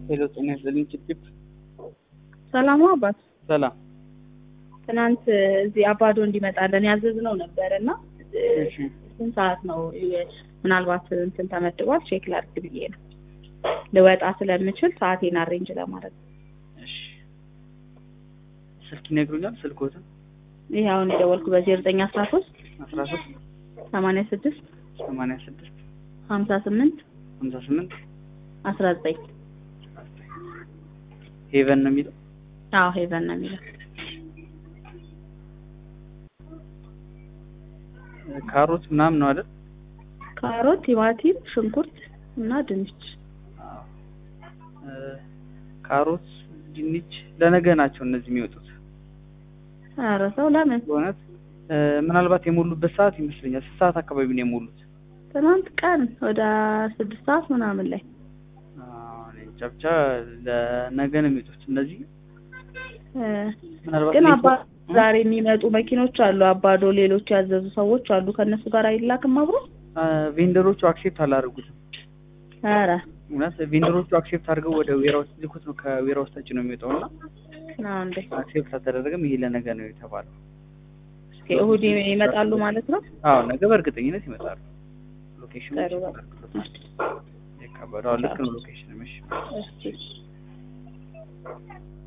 ሄሎ ጤና ይስጥልኝ ጭብጭብ ሰላም አባት ሰላም ትናንት እዚህ አባዶ እንዲመጣለን ያዘዝነው ነበር እና እሺ ስንት ሰዓት ነው ምናልባት እንትን ተመድቧል ቼክ ላድርግ ብዬ ነው ልወጣ ስለምችል ሰዓቴን አሬንጅ ለማድረግ እሺ ስልክ ይነግሩኛል ስልኮትን ይህ አሁን የደወልኩ በዜሮ ዘጠኝ አስራ ሶስት አስራ ሶስት ሰማንያ ስድስት ሰማንያ ስድስት ሀምሳ ስምንት ሀምሳ ስምንት አስራ ዘጠኝ ሄቨን ነው የሚለው አዎ ሄቨን ነው የሚለው ካሮት ምናምን ነው አይደል ካሮት ቲማቲም ሽንኩርት እና ድንች አዎ እ ካሮት ድንች ለነገ ናቸው እነዚህ የሚወጡት ኧረ ሰው ለምን በእውነት እ ምናልባት የሞሉበት ሰዓት ይመስለኛል ስንት ሰዓት አካባቢ ነው የሞሉት ትናንት ቀን ወደ ስድስት ሰዓት ምናምን ላይ አዎ እኔ እንጃ ብቻ ለነገ ነው የሚወጡት እነዚህ እ ምናልባት ግን ሌት- አባ ዛሬ የሚመጡ መኪኖች አሉ አባዶ ሌሎች ያዘዙ ሰዎች አሉ ከእነሱ ጋር አይላክም አብሮ አ፣ ቬንደሮቹ አክሴፕት አላደረጉትም ኧረ እውነት ቬንደሮቹ አክሴፕት አድርገው ወደ ዌራውስ ልኩት ነው ከዌራውስ ታች ነው የሚወጣው እና ነው እንዴ አክሴፕት አልተደረገም ይሄ ለነገ ነው የተባለው እስኪ እሑድ ይመጣሉ ማለት ነው አዎ ነገ በእርግጠኝነት ይመጣሉ ሎኬሽኑ ጥሩ በቃ። የካበደው ልክ ነው ሎኬሽን እሺ እሺ